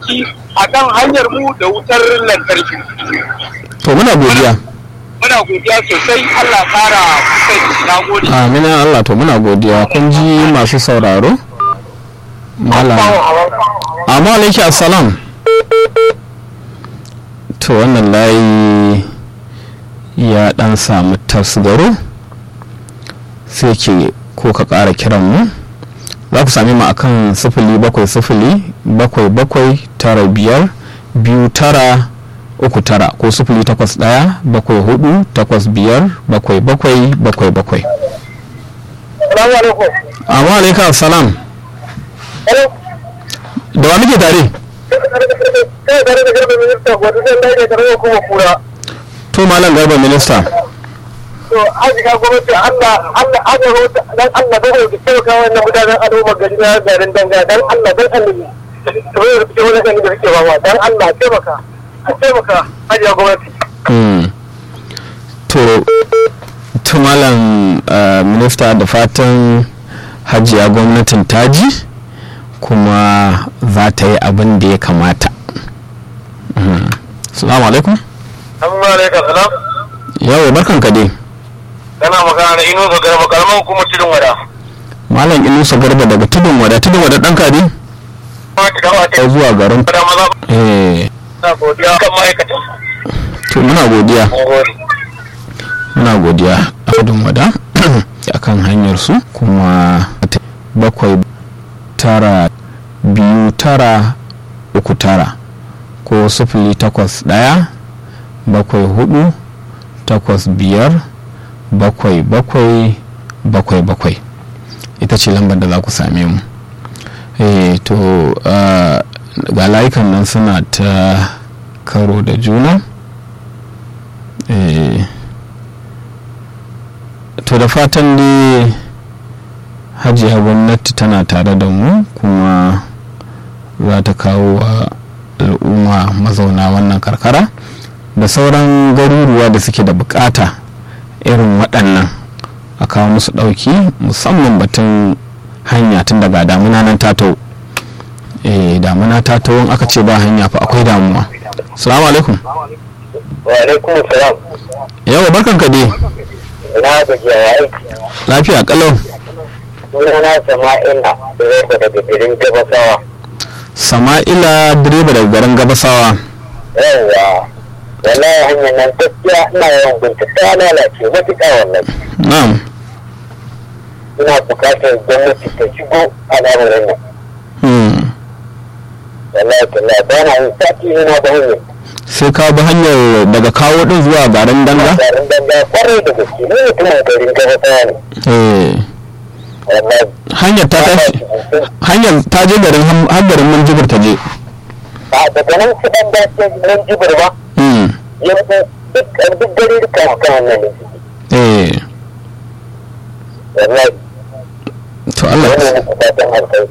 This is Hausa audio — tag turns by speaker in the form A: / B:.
A: ɗauki a kan hanyar mu da wutar lantarki.
B: to muna godiya
A: Muna godiya sosai Allah ƙara kai na gode.
B: amina Allah to muna godiya kun ji masu sauraro malam amma alaiki assalam to wannan layi ya dan samu tasgaro sai ke ko ka ƙara kiran mu za ku sami mu akan sifili bakwai sifili bakwai bakwai tara biyar biyu tara uku tara ko sifili takwas ɗaya bakwai hudu takwas biyar bakwai bakwai bakwai bakwai
A: Salamu alaikum.
B: amma alaika salam da wa muke tare
A: Kai tare da garba minista wata zan daidai da rawa kuma kura.
B: to malam garba minista
A: To an shiga gwamnati Allah Allah an yi rota dan Allah da wani taimaka wannan mutanen al'umma gari na garin danga dan Allah dan annabi. To yau da wani kan da suke bawa dan Allah taimaka. A taimaka hajiya gwamnati.
B: Mm. to to malam uh, minista da fatan hajiya gwamnatin taji kuma za ta yi abin da ya kamata Mm. salamu alaikum
A: Amma alaikum salam.
B: yawo barkan ka dai
A: Kana magana da ino ga garba kalmar kuma tudun wada.
B: malam inusa garba daga tudun wada tudun wada ɗan kadi
A: Ma ki dawo ta
B: zuwa garin
A: da maza
B: eh
A: na godiya kan ma'aikatan.
B: to muna godiya
A: Mun gode.
B: muna godiya a tudun wada akan hanyar su kuma bakwai tara biyu tara uku tara ko sufuli takwas ɗaya bakwai hudu takwas biyar bakwai bakwai bakwai bakwai ita ce lambar da za ku same mu eh to ah, ga layukan nan suna ta karo da juna eh to da fatan dai hajiya gwamnati tana tare da mu kuma za ta kawo wa al'umma mazauna wannan karkara da sauran garuruwa da suke da bukata irin waɗannan a kawo musu ɗauki musamman batun hanya tun daga damuna nan tato eh damuna tato in aka ce ba hanya fa akwai damuwa salamu alaikum
A: Wa alaikum salam.
B: yawa barkan ka dai
A: Na gajiya ya aiki.
B: lafiya kalau
A: Sunana Sama'ila direba daga garin Gabasawa.
B: sama'ila direba daga garin gabasawa
A: Yawwa. Wallahi hanyar nan gaskiya ina yawan binta ta lalace matuƙa wallahi.
B: na'am
A: Ina buƙatar gwamnati ta shigo a lamarin nan.
B: hmm.
A: Wallahi tallahi ba na yin sati yana da hanyar.
B: sai ka bi hanyar daga kawo din zuwa garin danga
A: Garin danga kwarai da gaske ni mutumin garin Gabasawa ne.
B: eh
A: Wallahi.
B: hanyar ta tashi hanyar ta je garin Ham- har garin Minjibir ta je
A: Ba daga nan su ɗan dace nan jibir ba.
B: hmm.
A: Yanzu duk duk gari duka kan nan ne.
B: eh
A: Wallahi.
B: to Allah
A: Wannan ne fatan alkhairi.